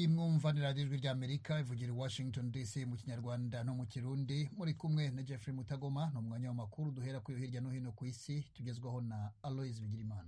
iyi mwumvanira ijwi rya amerika ivugira i washington dc mu kinyarwanda no mu kirundi muri kumwe na jeffrey mutagoma ni umwanya w'amakuru duhera kuri hirya no hino ku isi tugezwaho na aloise bigirimana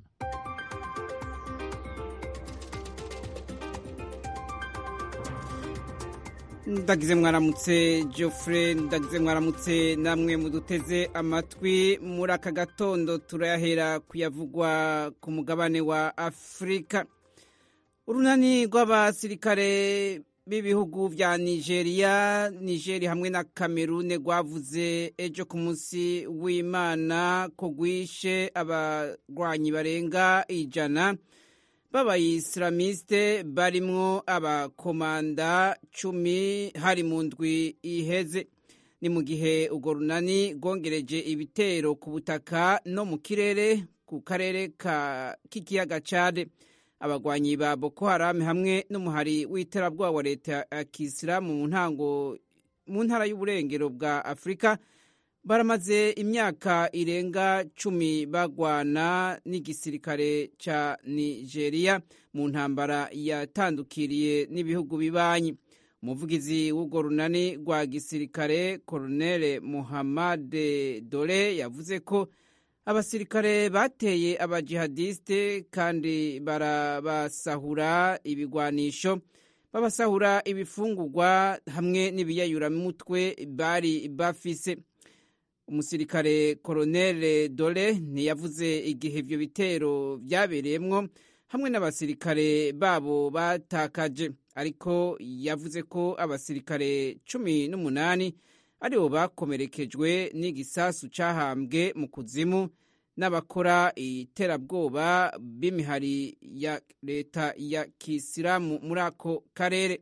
ndagize mwaramutse Geoffrey ndagize mwaramutse namwe muduteze amatwi muri aka gatondo turayahera kuyavugwa ku mugabane wa afurika urunani rw'abasirikare b'ibihugu vya nigeria nigeri hamwe na kamerune rwavuze ejo ku munsi w'imana ko rwishe abarwanyi barenga ijana b'abayisilamiste barimwo abakomanda cumi hari mu ndwi iheze ni mu gihe urwo runani rwongereje ibitero ku butaka no mu kirere ku karere k'ikiyaga cade abagwanyi ba boko haram hamwe n'umuhari w'iterabwoba wa leta ya kisilamu mu ntango mu ntara y'uburengero bwa afurika baramaze imyaka irenga cumi bagwana n'igisirikare ca nigeria mu ntambara yatandukiriye n'ibihugu bibanyi umuvugizi w'urwo runani rwa gisirikare koronere muhammad dore yavuze ko abasirikare bateye abajihadiste kandi barabasahura ibigwanisho babasahura ibifungurwa hamwe n'ibiyayuramutwe bari bafise umusirikare koronere dore ntiyavuze igihe ibyo bitero byabereyemwo hamwe n'abasirikare babo batakaje ariko yavuze ko abasirikare cumi n'umunani aribo bakomerekejwe n'igisasu cyahambwe mu kuzimu n'abakora iterabwoba b'imihari ya leta ya kisilamu muri ako karere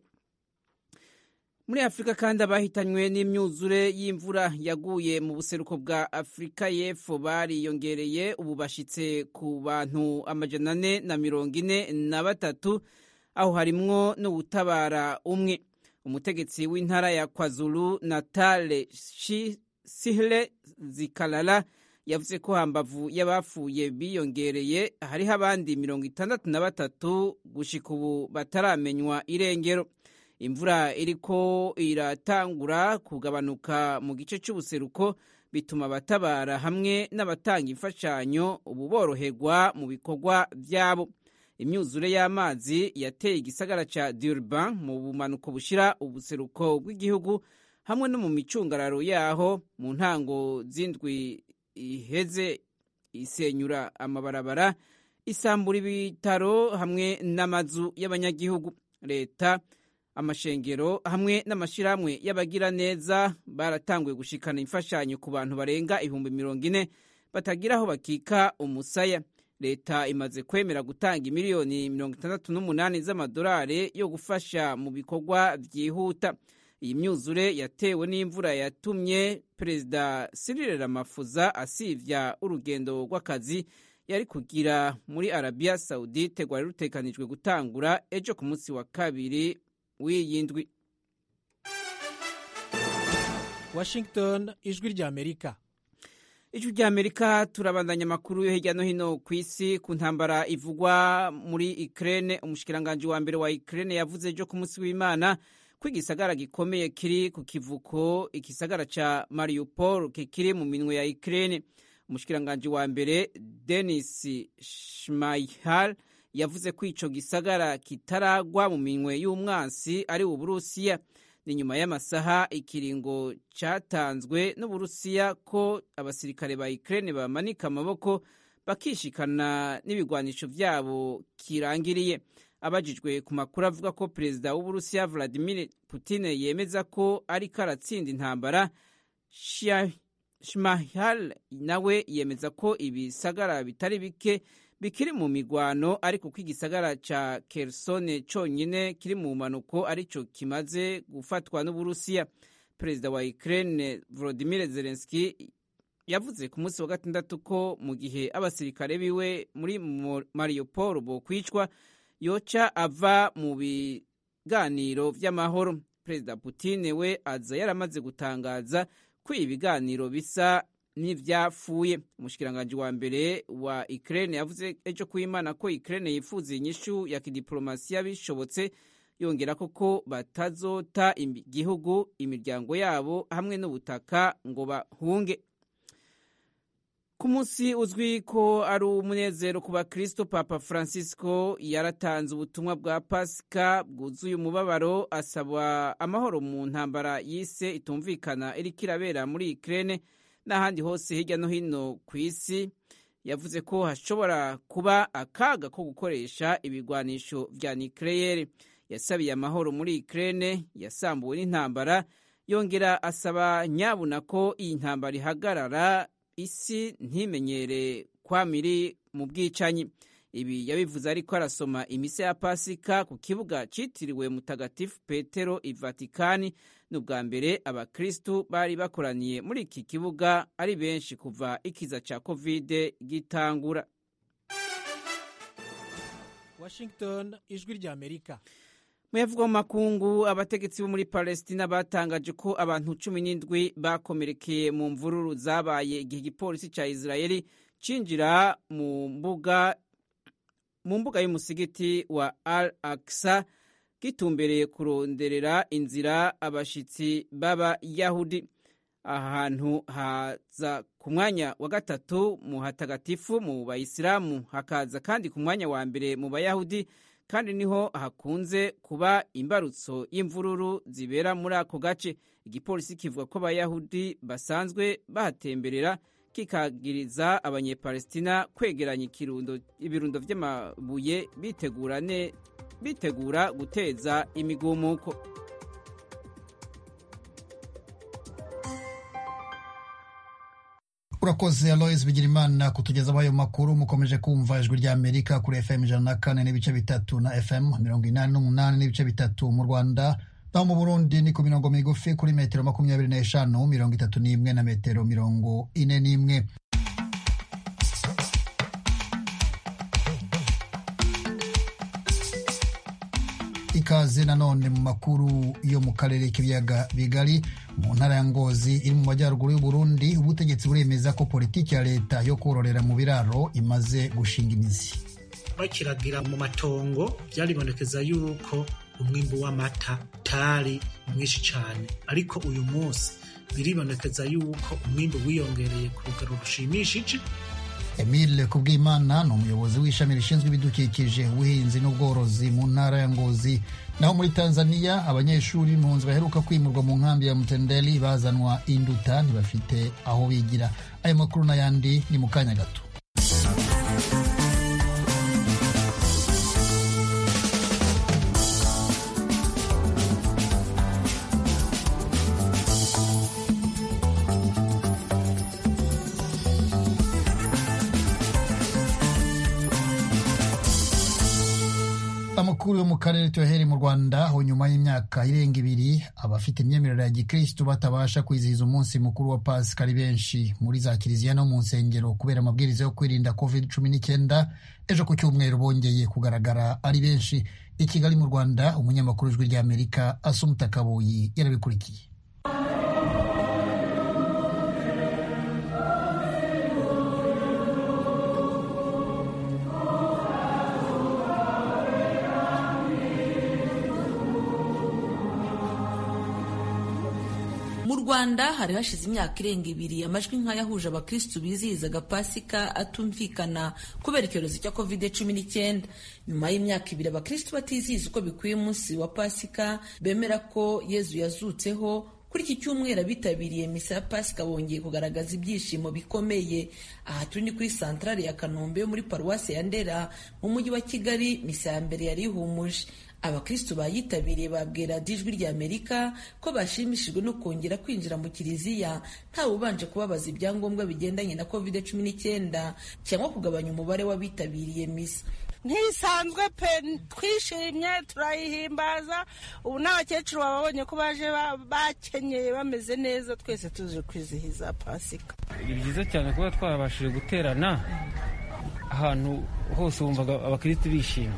muri afurika kandi abahitanywe n'imyuzure y'imvura yaguye mu buseruko bwa afurika y'epfo bariyongereye ubu bashyitse ku bantu amajana ane na mirongo ine na batatu aho harimwo n'ubutabara umwe umutegetsi w'intara ya kwazulu natale sihle zikalala yavuze ko hambavu y'abapfuye biyongereye hariho abandi mirongo itandatu na batatu gushika ubu bataramenywa irengero imvura iriko iratangura kugabanuka mu gice cy'ubuseruko bituma abatabara hamwe n'abatanga imfashanyo ubu boroherwa mu bikorwa byabo imyuzure y'amazi yateye igisagara ca Durban mu bumanuko bushira ubuseruko bw'igihugu hamwe no mu micungararo yaho mu ntango z'indwi iheze isenyura amabarabara isambura ibitaro hamwe n'amazu y'abanyagihugu leta amashengero hamwe n'amashyirahamwe y'abagira neza baratanguye gushikana imfashanyo ku bantu barenga ibihumbi mirongo ine batagira aho bakika umusaya leta imaze kwemera gutanga miliyoni mirongo itandatu n'umunani z'amadolari yo gufasha mu bikorwa byihuta iyi myuzure yatewe n'imvura yatumye perezida Cyril Ramaphosa asivya urugendo rw'akazi yari kugira muri arabiya sawudite rwari rutekanijwe gutangura ejo ku munsi wa kabiri w'iyi ndwi washington ijwi rya amerika ijwi rya amerika turabandanya amakuru yo hirya no hino ku isi ku ntambara ivugwa muri ukraine umushikiranganji wa mbere wa ukraine yavuze ejo ku munsi w'imana ko igisagara gikomeye kiri ku kivuko igisagara ca mariupol kikiri mu minwe ya ukraine umushikiranganji wa mbere denis shmaihal yavuze ko ico gisagara kitaragwa mu minwe y'umwansi ari uburusiya ni nyuma y'amasaha ikiringo catanzwe n'uburusiya ko abasirikare ba ukraine bamanika amaboko bakishikana n'ibigwanisho vyabo kirangiriye abajijwe ku makuru avuga ko perezida w'uburusiya vladimir putin yemeza ko ariko aratsinda intambara shmahal nawe yemeza ko ibisagara bitari bike bikiri mu migwano ariko ko igisagara ca kersone conyine kiri mu mpanuko arico kimaze gufatwa n'uburusiya perezida wa ukraine volodimir zelenski yavuze ku munsi wa gatandatu ko mu gihe abasirikare biwe muri mariupol bokwicwa yoca ava mu biganiro vy'amahoro perezida putin we aza yaramaze gutangaza ko ibi biganiro bisa n'ivyapfuye umushikiranganji wa mbere wa Ukraine yavuze ejo kuimana ko Ukraine yifuza inyishu ya kidiplomasiya bishobotse yongera ko batazota igihugu imiryango yabo hamwe n'ubutaka ngo bahunge ku munsi uzwi ko ari umunezero ku bakristo papa francisco yaratanze ubutumwa bwa pasika bwuzuye umubabaro asaba amahoro mu ntambara yise itumvikana iriko irabera muri ukraine n'ahandi hose hirya no hino ku isi yavuze ko hashobora kuba akaga ko gukoresha ibigwanisho vya nucleaire yasabiye amahoro muri ukraine yasambuwe n'intambara yongera asaba nyabuna ko iyi ntambara ihagarara isi ntimenyere kwamiri mu bwicanyi ibi yabivuze ariko arasoma imise ya pasika ku kibuga cyitiriwe mutagatifu petero i vatikani ni ubwa mbere abakristu bari bakoraniye muri iki kibuga ari benshi kuva ikiza cya kovide gitangura washington ijwi rya amerika muyavuga mu makungu abategetsi bo muri palestina batangaje ko abantu cumi n'indwi bakomerekeye mu mvururu zabaye igihe igipolisi cya israeli cinjira mu mbuga mu mbuga y'umusigiti wa al aksa gitumbereye kuronderera inzira abashitsi b'abayahudi aha hantu haza ku mwanya wa gatatu mu hatagatifu mu bayisilamu hakaza kandi ku mwanya wa mbere mu bayahudi kandi niho hakunze kuba imbarutso y'imvururu zibera muri ako gace igipolisi kivuga ko abayahudi basanzwe bahatemberera kikagiriza abanyepalestina kwegeranya ibirundo by'amabuye bitegura ne bitegura guteza imigumuko urakoze alois bigirimana kutugezaho ayo makuru mukomeje kumva ijwi rya amerika kuri fm ijana na kane n'ibice bitatu na fm mirongo inani n'umunani n'ibice bitatu mu rwanda naho mu burundi ni ku mirongo migufi kuri metero makumyabiri n'eshanu mirongo itatu n'imwe na metero mirongo ine n'imwe ikaze nanone mu makuru yo mu karere k'ibiyaga bigari mu ntara ya ngozi iri mu majyaruguru y'uburundi ubutegetsi buremeza ko politiki ya leta yo kororera mu biraro imaze gushinga imizi bakiragira mu matongo byaribonekeza yuko umwimbu w'amata utari mwinshi cyane ariko uyu munsi biribonekeza yuko umwimbu wiyongereye ku rugero rushimishije Emile Kubwimana ni umuyobozi w'ishami rishinzwe ibidukikije ubuhinzi n'ubworozi mu ntara ya Ngozi naho muri Tanzania abanyeshuri impunzi baheruka kwimurwa mu nkambi ya Mtendeli bazanwa induta ntibafite aho bigira ayo makuru n'ayandi ni mu kanya gato amakuru yo mu karere tuyahere mu rwanda aho nyuma y'imyaka irenga ibiri abafite imyemerere ya gikristu batabasha kwizihiza umunsi mukuru wa pasika ari benshi muri za kiliziya no mu nsengero kubera amabwiriza yo kwirinda covid cumi n'icyenda ejo ku cyumweru bongeye kugaragara ari benshi i kigali mu rwanda umunyamakuru w'ijwi ry'amerika asumuta kabuyi yarabikurikiye mu rwanda hari hashize imyaka irenga ibiri amajwi nk'ayahuje abakirisitu bizihizaga pasika atumvikana kubera icyorezo cya kovide cumi n'icyenda nyuma y'imyaka ibiri abakirisitu batizihiza uko bikwiye umunsi wa pasika bemera ko yezu yazutseho kuri iki cyumweru abitabiriye misa ya pasika bongeye kugaragaza ibyishimo bikomeye aha turi ni kuri santarari ya kanombe yo muri paruwasi ya ndera mu mujyi wa kigali misa ya mbere yari ihumuje abakristu bayitabiriye babwira ijwi rya amerika ko bashimishijwe no kongera kwinjira mu kiliziya ntawe ubanje kubabaza ibyangombwa bigendanye na covid cumi n'icyenda cyangwa kugabanya umubare w'abitabiriye misa ntisanzwe pe twishimye turayihimbaza ubu n'abakecuru babonye ko baje bakenyeye bameze neza twese tuje kwizihiza pasika ni byiza cyane kuba twabashije guterana ahantu hose wumvaga abakirisitu bishimye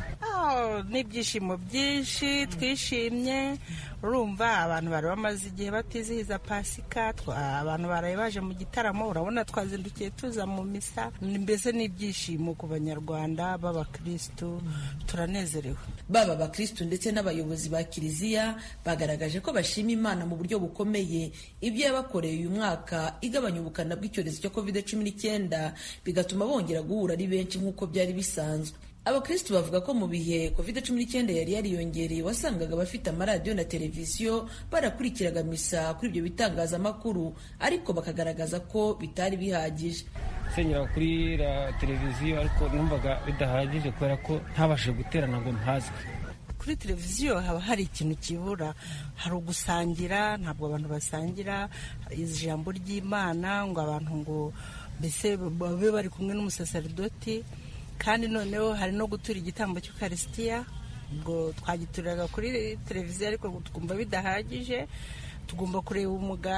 n'ibyishimo byinshi twishimye urumva abantu bari bamaze igihe batizihiza pasika abantu baraye baje mu gitaramo urabona twazindukiye tuza mu misa mbese n'ibyishimo ku banyarwanda b'abakirisitu turanezerewe baba abakirisitu ndetse n'abayobozi ba kiliziya bagaragaje ko bashima imana mu buryo bukomeye ibyo yabakoreye uyu mwaka igabanya ubukana bw'icyorezo cya covid cumi n'icyenda bigatuma bongera guhura ari benshi nk'uko byari bisanzwe abakristu bavuga ko mu bihe covid cumi n'icyenda yari yariyongereye wasangaga abafite amaradiyo na televiziyo barakurikiraga misa kuri ibyo bitangazamakuru ariko bakagaragaza ko bitari bihagije senyera kuri televiziyo ariko numvaga bidahagije kubera ko ntabashije guterana ngo mpazwe kuri televiziyo haba hari ikintu kibura hari ugusangira ntabwo abantu basangira ijambo ry'imana ngo abantu ngo mbese babe bari kumwe n'umusaseridoti kandi noneho hari no gutura igitambo cy'ukarisitiya ubwo twagituriraga kuri televiziyo ariko twumva bidahagije tugomba kureba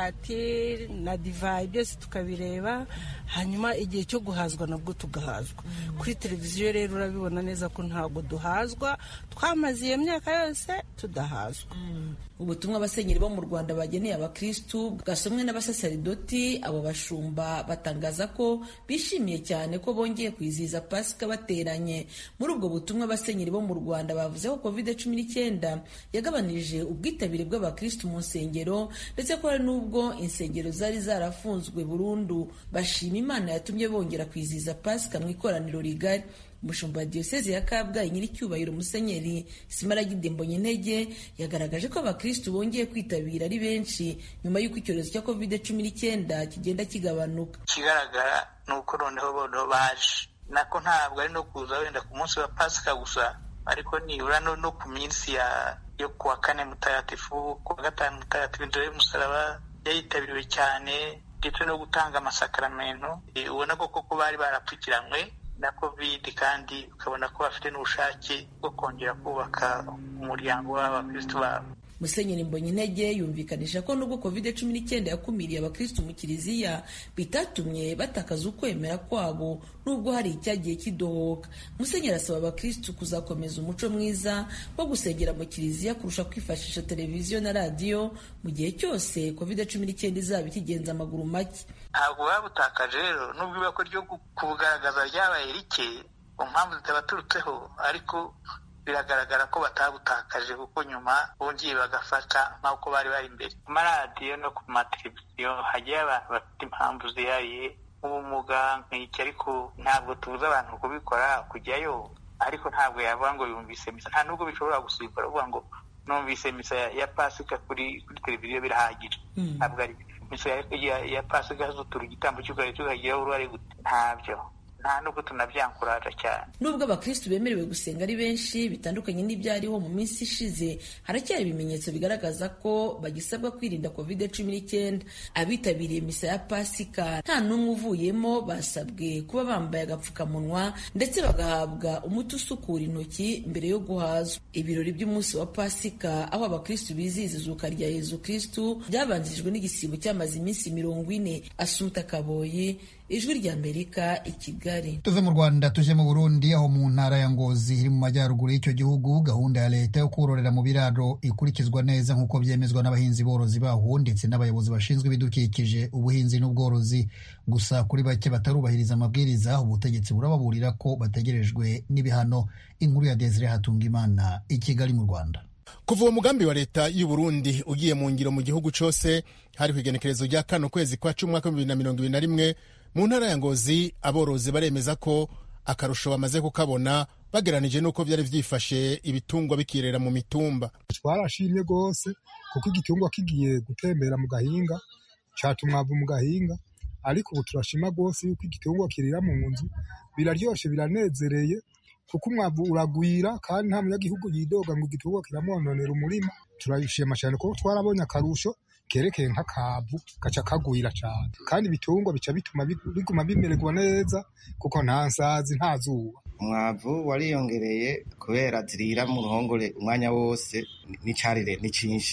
umugati na divayi byose tukabireba hanyuma igihe cyo guhazwa nabwo tugahazwa kuri televiziyo rero urabibona neza ko ntabwo duhazwa twamaze iyo myaka yose tudahazwa ubutumwa abasenyeri bo mu rwanda bageneye abakristu bwasomwe n'abasaseridoti abo bashumba batangaza ko bishimiye cyane ko bongeye kwizihiza pasika bateranye muri ubwo butumwa abasenyeri bo mu rwanda bavuze ko covid cumi n'icyenda yagabanije ubwitabire bw'abakristu mu nsengero ndetse ko hari n'ubwo insengero zari zarafunzwe burundu bashima imana yatumye bongera kwizihiza pasika mu ikoraniro rigari umushumba wa diyoseze ya kabgayi nyiricyubahiro musenyeri simaragide mbonyintege yagaragaje ko abakristu bongeye kwitabira ari benshi nyuma y'uko icyorezo cya covid cumi n'icyenda kigenda kigabanuka ikigaragara ni uko noneho boneho baje nako ntabwo ari no kuza wenda ku munsi wa pasika gusa ariko nibura no ku minsi ya yo kuwa kane mutagatifu kuwa gatanu mutagatifu inzira y'umusaraba yayitabiriwe cyane ndetse no gutanga amasakaramentu ubona ko koko bari barapfukiranywe na covid kandi ukabona ko bafite n'ubushake bwo kongera kubaka umuryango w'abakristu babo musenyeri mbonyintege yumvikanisha ko nubwo covid cumi n'icyenda yakumiriye abakristu mu kiliziya bitatumye batakaza ukwemera kwabo nubwo hari icyagiye kidohoka musenyeri asaba abakristu kuzakomeza umuco mwiza wo gusengera mu kiliziya kurusha kwifashisha televiziyo na radiyo mu gihe cyose covid cumi n'icyenda izaba ikigenza amaguru make ntabwo babutakaje rero nubwo ibako ryo kubugaragaza ryabaye rike ku mpamvu zitabaturutseho ariko biragaragara ko batabutakaje kuko nyuma bongeye bagafata nk'uko bari bari imbere ku maradiyo no ku mateleviziyo hagiye abantu bafite impamvu zihariye nk'ubumuga nk'iki ariko ntabwo tubuza abantu kubikora kujyayo ariko ntabwo yavuga ngo yumvise misa nta nubwo bishobora gusimbura uvuga ngo numvise misa ya pasika kuri kuri televiziyo birahagije ntabwo ari misa ya pasika zutura igitambo cy'ukarere tukagiraho uruhare gute ntabyo nta nubwo tunabyankuraje cyane nubwo abakristu bemerewe gusenga ari benshi bitandukanye n'ibyariho mu minsi ishize haracyari ibimenyetso bigaragaza ko bagisabwa kwirinda covid cumi n'icyenda abitabiriye misa ya pasika nta n'umwe uvuyemo basabwe kuba bambaye agapfukamunwa ndetse bagahabwa umuti usukura intoki mbere yo guhazwa ibirori by'umunsi wa pasika aho abakristu bizihiza izuka rya yezu kristu byabanjirijwe n'igisibo cyamaze iminsi mirongo ine asumta kaboyi ijwi rya amerika i kigali tuve mu rwanda tuje mu burundi aho mu ntara ya ngozi iri mu majyaruguru y'icyo gihugu gahunda ya leta yo kororera mu biraro ikurikizwa neza nk'uko byemezwa n'abahinzi borozi baho ndetse n'abayobozi bashinzwe ibidukikije ubuhinzi n'ubworozi gusa kuri bake batarubahiriza amabwiriza ubutegetsi burababurira ko bategerejwe n'ibihano inkuru ya desire hatungimana i kigali mu rwanda kuva uwo mugambi wa leta y'u Burundi ugiye mu ngiro mu gihugu cyose hari ku igenekerezo rya kano kwezi kwa cumi umwaka w'ibibiri na mirongo ibiri na rimwe mu ntara ya ngozi aborozi baremeza ko akarusho bamaze kukabona bageranije n'uko byari byifashe ibitungwa bikirera mu mitumba twarashimye rwose kuko igitungwa kigiye gutembera mu gahinga cata umwavu mu gahinga ariko ubu turashima rwose yuko igitungwa kirira mu nzu biraryoshe biranezereye kuko umwavu uragwira kandi nta munyagihugu yidoga ngo igitungwa kiramwononera umurima turabishima cyane kuko twarabonye akarusho kerekeye nk'akavu gaca kagwira cyane kandi ibitungwa bica bituma biguma bimererwa neza kuko nta nsazi nta zuba umwavu wariyongereye kubera zirira mu ruhongore umwanya wose n'icarire ni cyinshi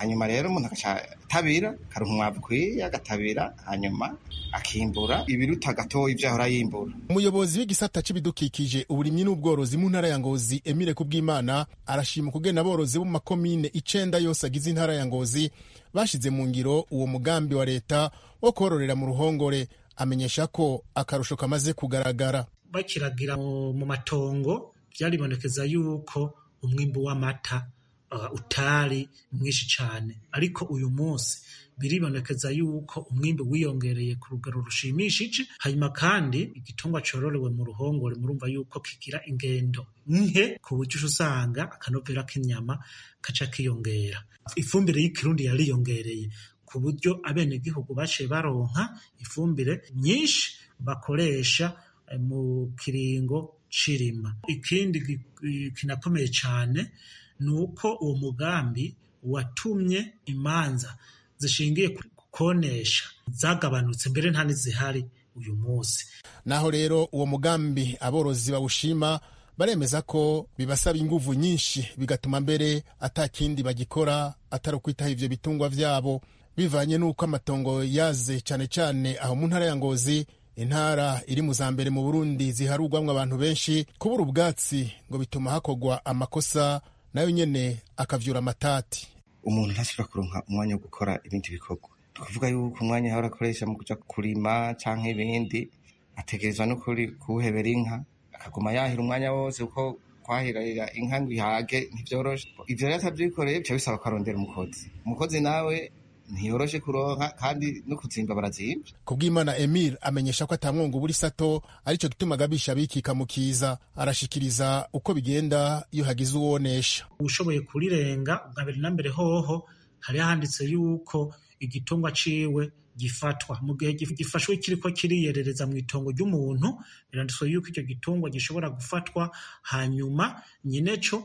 hanyuma rero umuntu agaca atabira akaronka umwavu ukwiye agatabira hanyuma akimbura ibiruta gatoya ivyo yahora yimbura umuyobozi w'igisata c'ibidukikije uburimyi n'ubworozi mu ntara ya ngozi emile kubwimana arashima ukugena aborozi bo mu makomine icenda yose agize intara ya ngozi bashize mu ngiro uwo mugambi wa leta wo kororera mu ruhongore amenyesha ko akarusho kamaze kugaragara bakiragira mu matongo vyaribonekeza yuko umwimbu w'amata uh, utari mwinshi cane ariko uyu munsi biribonekeza yuko umwimbu wiyongereye ku rugero rushimishije hanyuma kandi igitungwa cororewe mu ruhongore murumva yuko kigira ingendo nke ku buryo usanga akanovera k'inyama kaca kiyongera ifumbire y'ikirundi yariyongereye ku buryo abenegihugu baciye baronka ifumbire nyinshi bakoresha mu kiringo cirima ikindi kinakomeye cane ni uko uwo mugambi watumye imanza zishingiye ku konesha zagabanutse mbere nta n'izihari uyu munsi naho rero uwo mugambi aborozi bawushima baremeza ko bibasaba inguvu nyinshi bigatuma mbere ata kindi bagikora atari ukwitaho ivyo bitungwa vyabo bivanye n'uko amatongo yaze cane cane aho mu ntara ya ngozi intara iri mu za mbere mu burundi ziharugwamwo abantu benshi kubura ubwatsi ngo bituma hakorwa amakosa nayo nyene akavyura amatati umuntu ntashobora kuronka umwanya wo gukora ibindi bikorwa tukavuga yuko umwanya yahora akoresha mu kuja kurima canke ibindi ategerezwa no kuwuhebera inka akaguma yahira umwanya wose kuko kwahirira inka ngo ihage ntivyoroshe ivyo rero atavyikoreye bica bisaba ko arondera umukozi umukozi nawe ntiyoroshe kuronka kandi no kuzimba barazimba kubw'imana emile amenyesha ko atamwongo ubura isato arico gituma agabisha abikika mu kiza arashikiriza uko bigenda iyo hagize uwonesha ushoboye kurirenga bwa mbere na mbere hoho hari handitse yuko igitungwa ciwe gifatwa mu gihe gifashwe kiriko kiriyerereza mu itongo ry'umuntu biranditswe yuko icyo gitungwa gishobora gufatwa hanyuma nyineco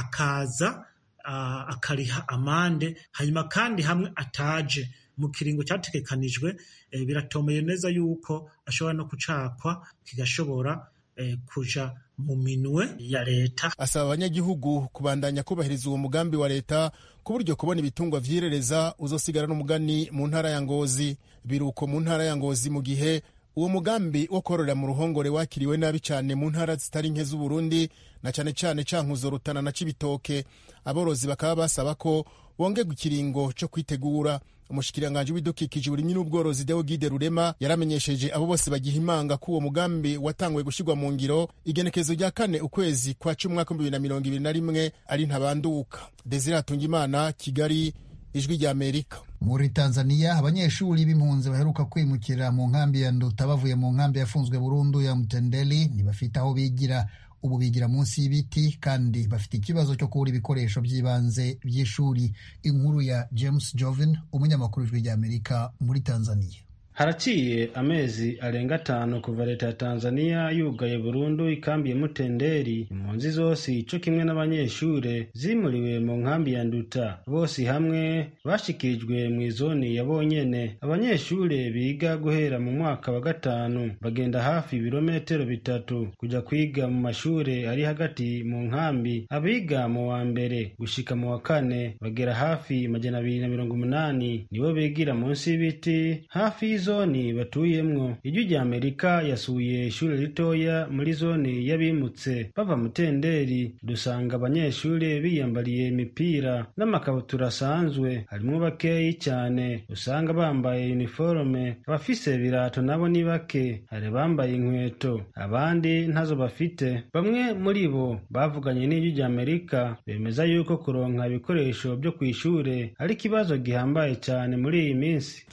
akaza uh, akariha amande hanyuma kandi hamwe ataje mu kiringo cyategekanijwe eh, biratomeye neza yuko ashobora no kucakwa kigashobora eh, kuja mu minwe ya leta asaba abanyagihugu kubandanya kubahiriza uwo mugambi wa leta ku buryo kubona ibitungwa vyirereza uzosigara n'umugani mu ntara ya ngozi biruko mu ntara ya ngozi mu gihe uwo mugambi wo kororera mu ruhongore wakiriwe nabi cyane mu ntara zitari nke z'uburundi na cyane cyane cankuzo rutana na cibitoke aborozi bakaba basaba ko bongerwa ikiringo co kwitegura umushikiranganji w'ibidukikije uburimyi n'ubworozi Deogide Rurema yaramenyesheje abo bose bagiha imanga ko uwo mugambi watanguye gushirwa mu ngiro igenekezo rya kane ukwezi kwa cumi umwaka w'ibihumbi bibiri na mirongo ibiri na rimwe ari ntabanduka Desire Hatungimana Kigali ijwi rya Amerika muri Tanzania abanyeshuri b'impunzi baheruka kwimukira mu nkambi ya Nduta bavuye mu nkambi yafunzwe burundu ya Mtendeli ntibafite aho bigira ubu bigira munsi y'ibiti kandi bafite ikibazo cyo kubura ibikoresho by'ibanze by'ishuri inkuru ya James Joven umunyamakuru w'ijwi ry'Amerika muri Tanzania haraciye amezi arenga atanu kuva leta ya tanzania yugaye burundu ikambi ya mutenderi impunzi zose ico kimwe n'abanyeshure zimuriwe mu nkambi ya nduta bose hamwe bashikirijwe mu izoni ya bonyene abanyeshure biga guhera mu mwaka wa gatanu bagenda hafi ibirometero bitatu kuja kwiga mu mashure ari hagati mu nkambi abiga mu wa mbere gushika mu wa kane bagera hafi majana abiri na mirongo umunani nibo bigira munsi y'ibiti hafi zoni batuyemwo ijwi rya amerika yasuye ishure ritoya muri zoni y'abimutse bava mutenderi dusanga abanyeshure biyambariye imipira n'amakabutura asanzwe harimwo bakeyi cyane usanga bambaye uniforme abafise birato nabo ni bake hari bambaye inkweto abandi ntazo bafite bamwe muri bo bavuganye n'ijwi rya amerika bemeza yuko kuronka ibikoresho byo kw'ishure ari ikibazo gihambaye cyane muri iyi minsi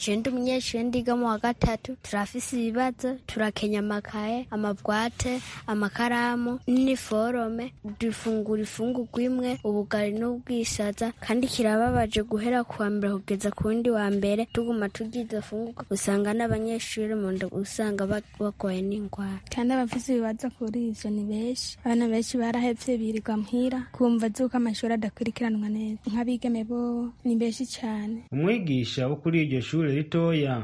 mu wa gatatu turafise ibibazo turakenya amakaye amabwate amakaramu n'iniforome dufungura ifungurwa imwe ubugari n'ubwishaza kandi kirababaje guhera kuwa mbere kugeza ku wundi wa mbere tuguma turya izo fungurwa usanga n'abanyeshuri mu nda usanga bagoye n'indwara kandi abafise ibibazo kuri ivyo ni benshi abana benshi barahevye birirwa muhira kumva zuko amashuri adakurikiranwa neza nk'abigeme bo ni benshi cane umwigisha wo kuri iryo shure ritoya mu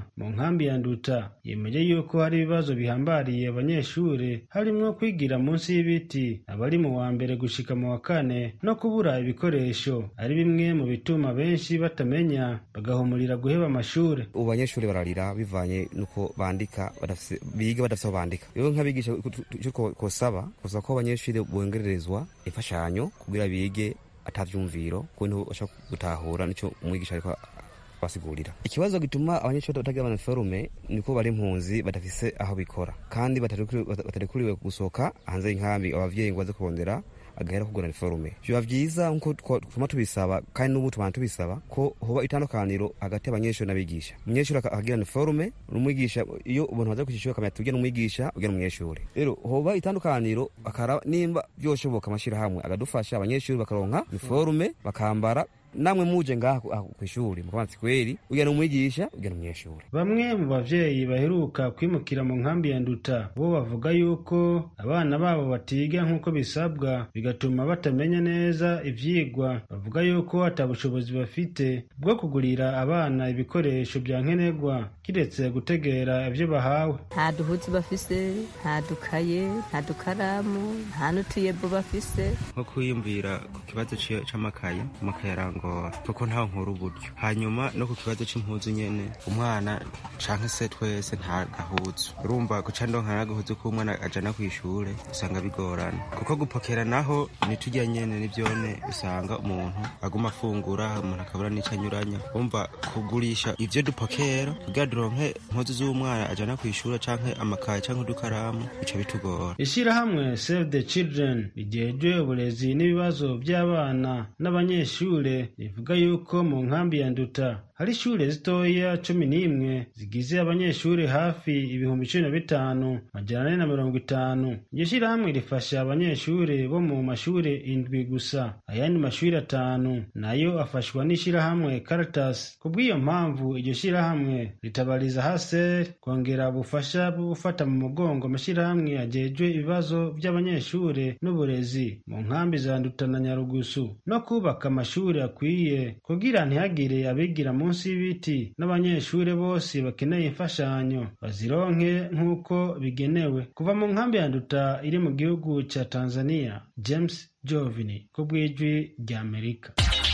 nkambi ya nduta yemeje yuko hari ibibazo bihambariye abanyeshure harimwo kwigira munsi y'ibiti abari mu wa mbere gushika mu wa kane no kubura ibikoresho ari bimwe mu bituma benshi batamenya bagahumurira guheba amashure ubu banyeshuri bararira bivanye nuko bandika biga badafise aho bandika rero nk'abigisha icyo kosaba kosaba ko abanyeshuri bongererezwa imfashanyo kugira bige atavyumviro kuntu bashaka gutahura nico umwigisha ariko basigurira ikibazo gituma abanyeshuri batagira amaniforume niko bari impunzi badafise aho bikora kandi batarekuriwe gusohoka hanze y'inkambi abavyeyi ngo baze kurondera agahera kugura niforume biba vyiza nkuko tuma tubisaba kandi n'ubu tubana tubisaba ko hoba itandukaniro hagati y'abanyeshuri n'abigisha umunyeshuri akagira niforume n'umwigisha iyo umuntu baza kw'ishuri akamenya tugira n'umwigisha ugira umunyeshuri rero hoba itandukaniro akaraba nimba vyoshoboka amashirahamwe agadufasha abanyeshuri bakaronka niforume bakambara namwe muje ngaha kw'ishuri mukabanza kweri ugena umwigisha ugena umunyeshuri bamwe mu bavyeyi baheruka kwimukira mu nkambi ya nduta bo bavuga yuko abana babo batiga nk'uko bisabwa bigatuma batamenya neza ivyigwa bavuga yuko ata bushobozi bafite bwo kugurira abana ibikoresho vya nkenerwa kiretse gutegera ivyo bahawe nta duhuzi bafise nta dukaye nta dukaramu nta n'utuyebo bafise nko kwiyumvira ku kibazo c'amakaye amakaye arangora kuko ntawe nkura uburyo hanyuma no ku kibazo c'impuzu nyene umwana canke se twese nta gahuzu urumva guca ndonka n'agahuzu k'umwana ajana kw'ishure usanga bigorana kuko gupokera naho nitujya nyene nivyone usanga umuntu aguma afungura umuntu akabura n'ico anyuranya umva kugurisha ivyo dupokera kugira duronke impuzu z'umwana ajana kw'ishure canke amakaye canke udukaramu bica bitugora ishirahamwe save the children rijejwe uburezi n'ibibazo by'abana n'abanyeshure rivuga yuko mu nkambi ya nduta hari ishure zitoya cumi n'imwe zigize abanyeshure hafi ibihumbi cumi na bitanu majana ane na mirongo itanu iryo shirahamwe rifasha abanyeshure bo mu mashure indwi gusa ayandi mashure atanu nayo afashwa n'ishirahamwe caritas ku bw'iyo mpamvu iryo shirahamwe ritabariza haser kongera ubufasha bwo gufata mu mugongo amashirahamwe ajejwe ibibazo by'abanyeshure n'uburezi mu nkambi za nduta na nyarugusu no kubaka amashuri akwiye kugira ntihagire abigira munsi y'ibiti n'abanyeshure bose bakeneye imfashanyo bazironke nk'uko bigenewe kuva mu nkambi ya nduta iri mu gihugu ca tanzania james jovini ku bw'ijwi ry'amerika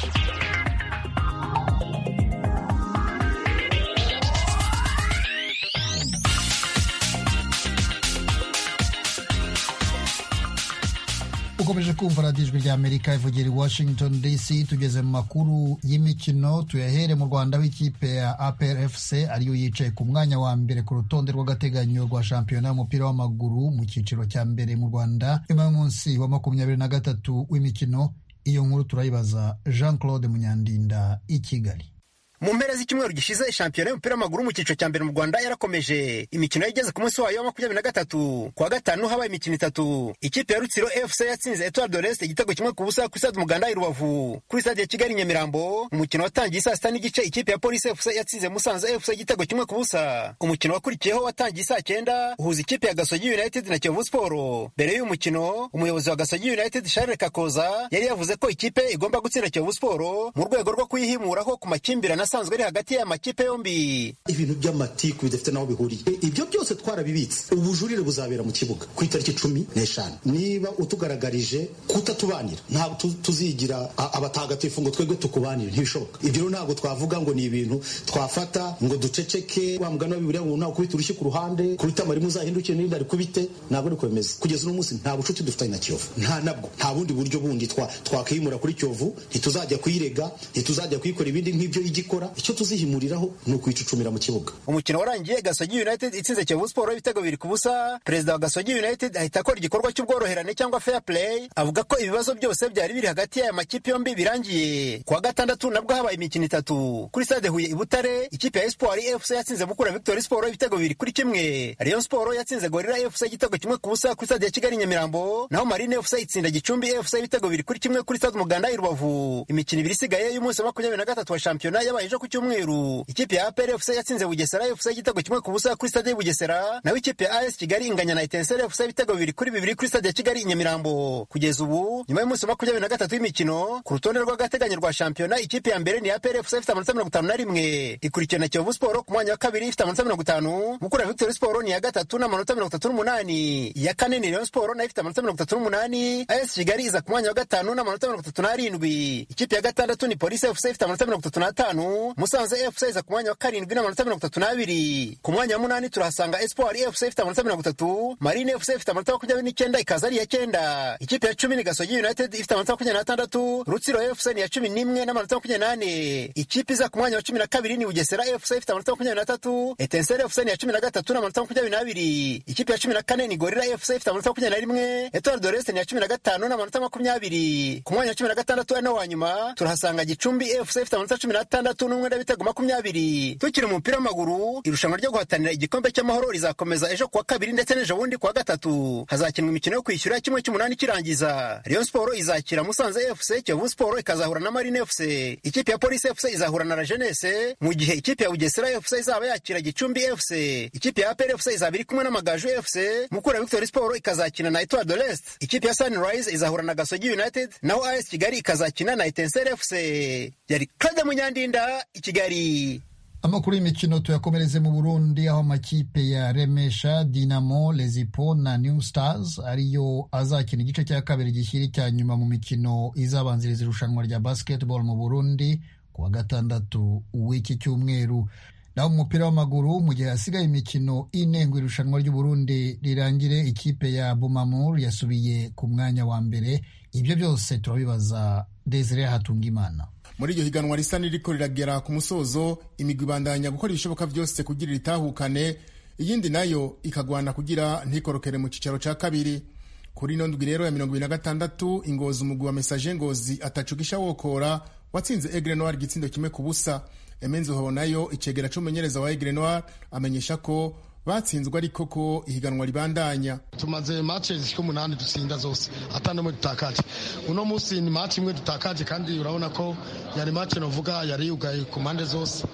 ukomeje kumva radiyo ijwi rya amerika ivugira i washington dc tugeze mu makuru y'imikino tuyahere mu rwanda w'ikipe ya aprfc ariyo yicaye ku mwanya wa mbere ku rutonde rw'agateganyo rwa shampiyona y'umupira w'amaguru mu cyiciro cya mbere mu rwanda nyuma y'umunsi wa makumyabiri na gatatu w'imikino iyo nkuru turayibaza jean claude munyandinda i kigali mu mpera z'icyumweru gishize shampiyona y'umupira w'amaguru mu cyiciro cya mbere mu rwanda yarakomeje imikino yageze ku munsi wayo wa makumyabiri na gatatu kuwa gatanu habaye imikino itatu ikipe ya rutsiro fc yatsinze etoile de l'est igitego kimwe ku busa kuri stade umuganda i rubavu kuri stade ya kigali nyamirambo umukino watangiye saa sita n'igice ikipe ya polisi fc yatsinze musanze fc igitego kimwe ku busa umukino wakurikiyeho watangiye saa cyenda uhuza ikipe ya gasogi united na kiyovu siporo mbere y'uyu mukino umuyobozi wa gasogi united charles kakoza yari yavuze ko ikipe igomba gutsinda kiyovu siporo mu rwego rwo kuyihimuraho ku makimbirane asanzwe ari hagati y'aya makipe yombi ibintu by'amatiku bidafite n'aho bihuriye ibyo byose twarabibitse ubujurire buzabera mu kibuga ku itariki cumi n'eshanu niba utugaragarije kutatubanira ntabwo tuzigira abatagatifu ngo twebwe tukubanire ntibishoboka ibyo rero ntabwo twavuga ngo ni ibintu twafata ngo duceceke wa mugani wa bibiriya ngo nawe ukubita urushyi ku ruhande ku itama rimwe uzahindukire n'irindi arikubite ntabwo ari kwemeza kugeza uno munsi nta bucuti dufitanye na kiyovu nta nabwo nta bundi buryo bundi twakiyimura kuri kiyovu ntituzajya kuyirega ntituzajya kuyikora ibindi nk'ibyo igikora icyo tuzihimuriraho ni ukwicucumira mu kibuga umukino warangiye gasogi united itsinze kiyovu siporo ibitego bibiri ku busa perezida wa gasogi united ahita akora igikorwa cy'ubworoherane cyangwa fair play avuga ko ibibazo byose byari biri hagati y'aya makipe yombi birangiye kuwa gatandatu nabwo habaye imikino itatu kuri stade huye i butare ikipe ya espoir fc yatsinze mukura victory siporo ibitego bibiri kuri kimwe rayon siporo yatsinze gorira fc igitego kimwe ku busa kuri stade ya kigali nyamirambo naho marine fc itsinda gicumbi fc ibitego bibiri kuri kimwe kuri stade umuganda i rubavu imikino ibiri isigaye y'umunsi wa makumyabiri na gatatu wa shampiyona yabaye ejo ku cyumweru ikipe ya APR FC yatsinze Bugesera FC igitego kimwe ku busa kuri stade ya Bugesera naho ikipe ya AS Kigali inganya na Etincelle FC ibitego bibiri kuri bibiri kuri stade ya Kigali i Nyamirambo kugeza ubu nyuma y'umunsi wa makumyabiri na gatatu w'imikino ku rutonde rw'agateganyo rwa shampiyona ikipe ya mbere ni APR FC ifite amanota mirongo itanu na rimwe ikurikiwe na Kiyovu Sport ku mwanya wa kabiri ifite amanota mirongo itanu Mukura Victory Sport ni iya gatatu n'amanota mirongo itatu n'umunani iya kane ni Rayon Sport nayo ifite amanota mirongo itatu n'umunani AS Kigali iza ku mwanya wa gatanu n'amanota mirongo itatu n'arindwi ikipe ya gatandatu ni Police FC ifite amanota mirongo itatu n'atanu Musanze FC iza ku mwanya wa karindwi n'amanota mirongo itatu n'abiri ku mwanya wa munani turahasanga Espoir FC ifite amanota mirongo itatu Marine FC ifite amanota makumyabiri n'icyenda ikaza ari iya cyenda ikipe ya cumi ni Gasogi United ifite amanota makumyabiri n'atandatu Rutsiro FC ni iya cumi n'imwe n'amanota makumyabiri n'ane ikipe iza ku mwanya wa cumi na kabiri ni Bugesera FC ifite amanota makumyabiri n'atatu Etincelle FC ni iya cumi na gatatu n'amanota makumyabiri n'abiri ikipe ya cumi na kane ni Gorilla FC ifite amanota makumyabiri na rimwe Etoile de l'Est ni iya cumi na gatanu n'amanota makumyabiri ku mwanya wa cumi na gatandatu ari nawo wa nyuma turahasanga Gicumbi FC ifite amanota cumi n'atandatu n'umwenda w'ibitego makumyabiri tukiri mu mupira w'amaguru irushanwa ryo guhatanira igikombe cy'amahoro rizakomeza ejo kuwa kabiri ndetse n'ejo bundi kuwa gatatu hazakinwa imikino yo kwishyura kimwe cy'umunani kirangiza Rayon Sport izakira Musanze FC Kiyovu Sport ikazahura na Marine FC ikipe ya Police FC izahura na La Jeunesse mu gihe ikipe ya Bugesera FC izaba yakira Gicumbi FC ikipe ya APR FC izaba iri kumwe n'Amagaju FC Mukura Victory Sport ikazakina na Etoile de l'Est ikipe ya Sunrise izahura na Gasogi United naho AS Kigali ikazakina na Etincelle FC yari Claude Munyandinda i Kigali amakuru y'imikino tuyakomereze mu burundi aho amakipe ya remesha dinamo lezipo na new stars ariyo azakina igice cya kabiri gishyira icya nyuma mu mikino izabanziriza irushanwa rya basketball mu burundi ku wa gatandatu w'iki cyumweru naho mu mupira w'amaguru mu gihe hasigaye imikino ine ngo irushanwa ry'uburundi rirangire ikipe ya bumamur yasubiye ku mwanya wa mbere ibyo byose turabibaza desire hatungimana muri iryo higanwa risa n'iriko riragera ku musozo imigwi ibandanya gukora ibishoboka byose kugira ritahukane iyindi nayo ikagwana kugira ntikorokere mu cyicaro cya kabiri kuri ino ndwi rero ya mirongo ibiri na gatandatu ingozi umugwi wa mesaje ngozi atacugisha wokora watsinze egre noir igitsindo kimwe ku busa emenzi nayo icegera c'umumenyereza wa egre noir amenyesha ko batsinzwe ariko ko ihiganwa ribandanya tumaze mace zishika umunani dutsinda zose ata n'umwe dutakaje uno munsi ni mace imwe dutakaje kandi urabona ko yari mace novuga yari yugaye ku mpande zose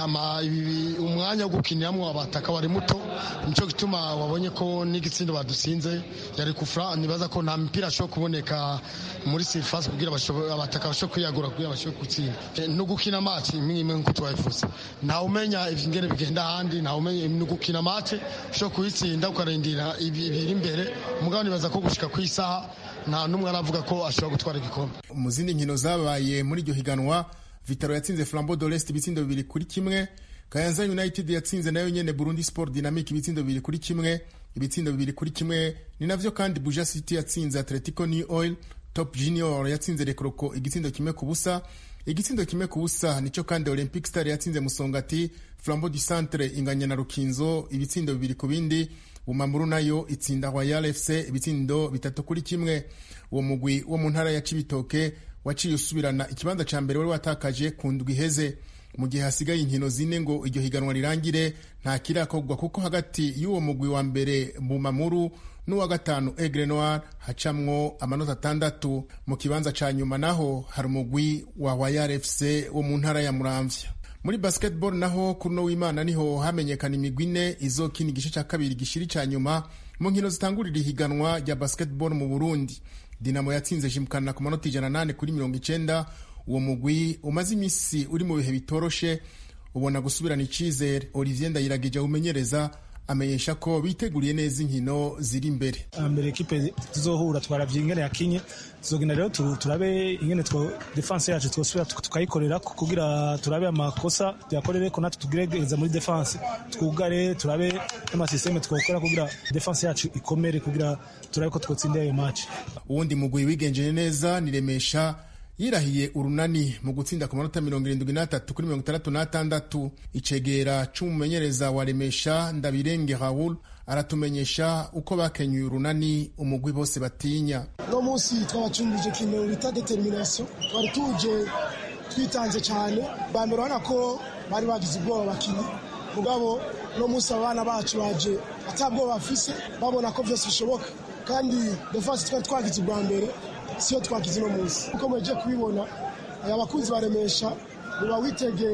umwanya wo gukiniramwo abataka wari muto nico gituma wabonye ko n'igitsindo badutsinze yari kufra nibaza ko nta mipira ashobora kuboneka muri surface kugira abataka bashobore kwiyagura kugira bashobore gutsinda no gukina mace imwe imwe nk'uko twabivuze ntawe umenya ingene bigenda ahandi ntawe umenya no gukina mace ushobora kuyitsinda ukarindira ibiri imbere umugabo nibaza ko gushika ku isaha nta n'umwe aravuga ko ashobora gutwara igikombe mu zindi nkino zabaye muri iryo higanwa vitaro yatsinze flambo dorest ibitsindo bibiri kuri kimwe kayanza united yatsinze nayo nyene burundi sport dynamic ibitsindo bibiri kuri kimwe ibitsindo bibiri kuri kimwe ni navyo kandi buja city yatsinze atletico new oil top junior yatsinze rekroko igitsindo kimwe ku busa igitsindo kimwe ku busa nico kandi olympic star yatsinze musongati flambo du centre inganya na rukinzo ibitsindo bibiri ku bindi bumamuru nayo itsinda royal fc ibitsindo bitatu kuri kimwe uwo mugwi wo mu ntara ya cibitoke waciye usubirana ikibanza ca mbere wari watakaje ku ndwi iheze mu gihe hasigaye inkino zine ngo iryo higanwa rirangire nta kirakorwa kuko hagati y'uwo mugwi wa mbere bumamuru n'uwa gatanu egre noir hacamwo amanota atandatu mu kibanza ca nyuma naho hari umugwi wa royal fc wo mu ntara ya muramvya muri basketball naho kuri uno w'imana niho hamenyekana imigwi ine izokina igice cya kabiri gishiri cya nyuma mu nkino zitangurira ihiganwa rya basketball mu burundi dinamo yatsinze jimukana ku manota ijana nane kuri mirongo icenda uwo mugwi umaze iminsi uri mu bihe bitoroshe ubona gusubirana icizere olivier ndayiragije awumenyereza amenyesha ko biteguriye neza inkino ziri imbere mbere ekipe tuzohura twaravye ingene yakinye tuzogenda rero turabe ingene defense yacu twosubira tukayikorera kugira turabe amakosa tuyakorere ko natwe tugerageza muri defense twugare turabe n'amasysteme twokora kugira defense yacu ikomere kugira turabe ko twotsinda ayo match uwundi mugwi wigenjeje neza niremesha yirahiye urunani mu gutsinda ku manota mirongo irindwi n'atatu kuri mirongo itandatu n'atandatu icegera c'umumenyereza wa remesha ndabirenge raul aratumenyesha uko bakenyuye urunani umugwi bose batinya uno munsi twabacumbije ikintu bita determination twari tuje twitanze cyane bwa mbere urabona ko bari bagize ubwoba bakinnyi mugabo uno munsi abana bacu baje atabwoba bafise babona ko byose bishoboka kandi defense twari twagize ubwa mbere siyo twagize uno munsi uko mweje kubibona abakunzi baremesha muba witegeye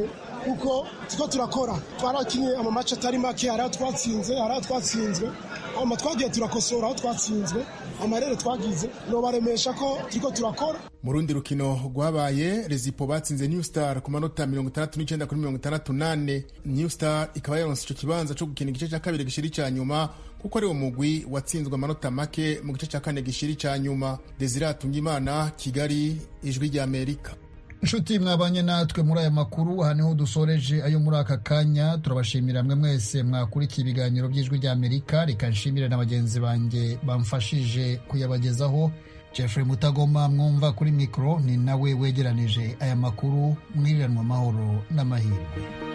kuko turiko turakora twarakinye amamaci atari make hari aho twatsinze hari aho twatsinzwe hama twagiye turakosora aho twatsinzwe amarere twagize nobaremesha ko turiko turakora mu rundi rukino rwabaye rezipo batsinze new star ku manota mirongo itandatu n'icyenda kuri mirongo itandatu nane new star ikaba yaronse ico kibanza co gukina igice cya kabiri gishiri cya nyuma kuko ari wo mugwi watsinzwe amanota make mu gice cya kane gishiri cya nyuma desire atungimana kigali ijwi rya amerika inshuti mwabanye natwe muri aya makuru aha niho dusoreje ayo muri aka kanya turabashimira mwe mwese mwakurikiye ibiganiro by'ijwi rya amerika reka nshimire na bagenzi banjye bamfashije kuyabagezaho jeffrey mutagoma mwumva kuri mikoro ni nawe wegeranije aya makuru mwiriranwa amahoro n'amahirwe